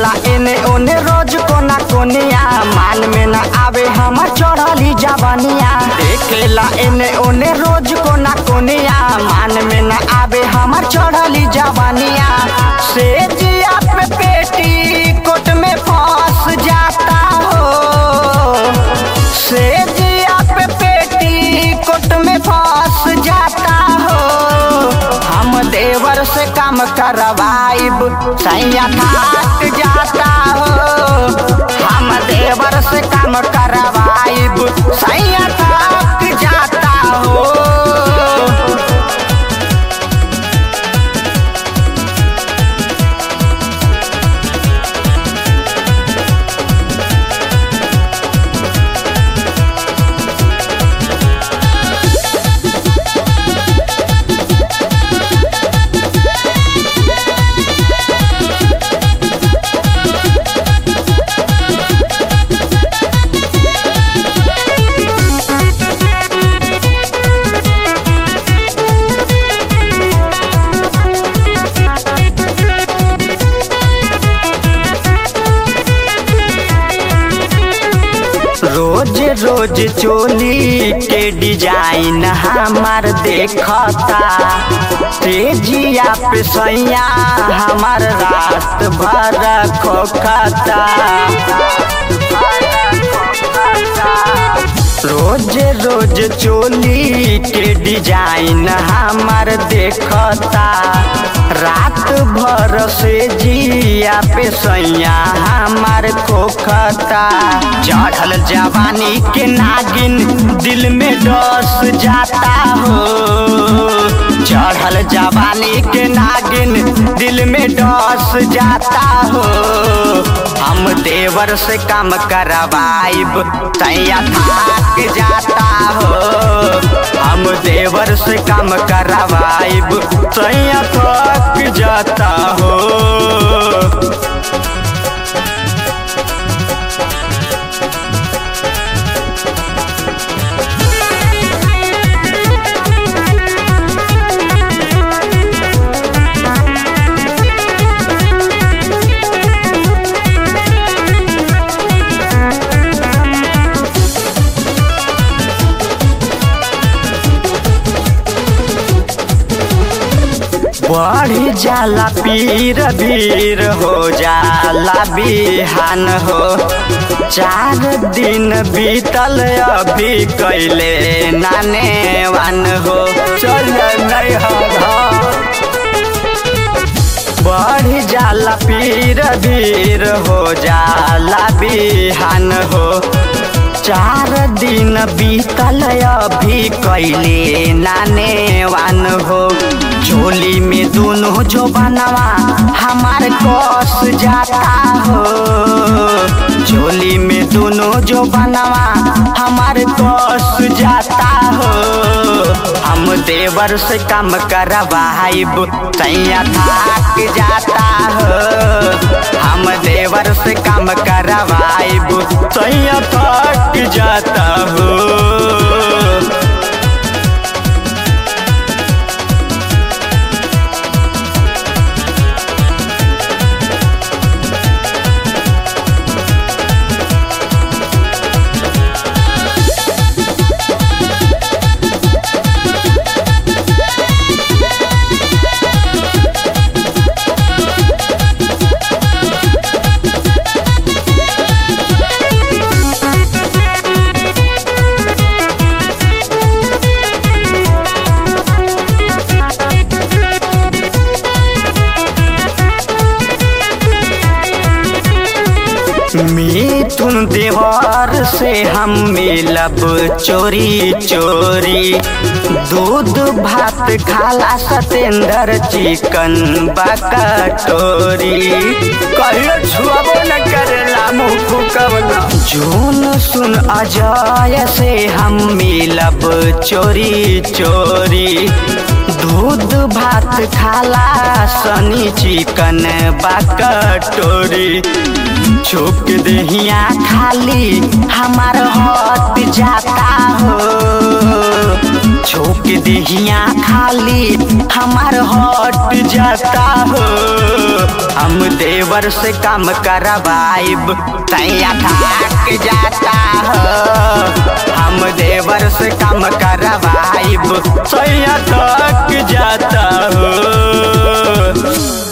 देखेला एने ओने रोज कोना कोनिया मान में न आवे हमर चढ़ली जवनिया देखेला एने ओने रोज कोना कोनिया मान में न आवे हमर चढ़ली जवनिया से जिया पे पेटी कोट में फंस जाता हो से जिया पे पेटी कोट में फंस जाता हो हम देवर से काम करवाइब सैया थाक जाता हो हम देवर से काम करवाइब सैया थाक जाता हो रोज रोज चोली के डिजाइन हमार देखता तेजिया पे सैया हमार रात भर खोखता रोज रोज चोली के डिजाइन हमार देखता रात भर से जिया पे सैया हमार खोखता चढ़ल जवानी के नागिन दिल में डस जाता हो चढ़ल जवानी के नागिन दिल में डस जाता हो हम देवर से काम करवाइब तैया थाक जाता हो हम देवर से काम करवाइब तैया थक जाता हो बढ़ जाला पीर भीर हो जाला बिहान हो चार दिन बीतल अभी कैले नाने वान हो चल नहीं बढ़ जाला पीर भीर हो जाला बिहान हो चार दिन बीतल अभी कैले नाने वान हो झोली में दोनों जो बनवा हमार कस जाता हो झोली में दोनों जो बनवा हमार कस जाता हो हम देवर से काम करवाइब तैया थाक जाता हो हम देवर से काम करवाइब तैया थक जाता हो मिथुन देवर से हम मिलब चोरी चोरी दूध भात खाला सतेंद्र चिकन बकटोरी कहियो छुआबो न करेला मुँह फुकवना जून सुन अजय से हम मिलब चोरी चोरी दूध भात खाला सनी चिकन बकटोरी छोक दहिया खाली हमार हट जाता हो छोक दहिया खाली हमार हट जाता हो हम देवर से काम करवाइब तैया थक जाता हो हम देवर से काम करवाइब सैया थक जाता हो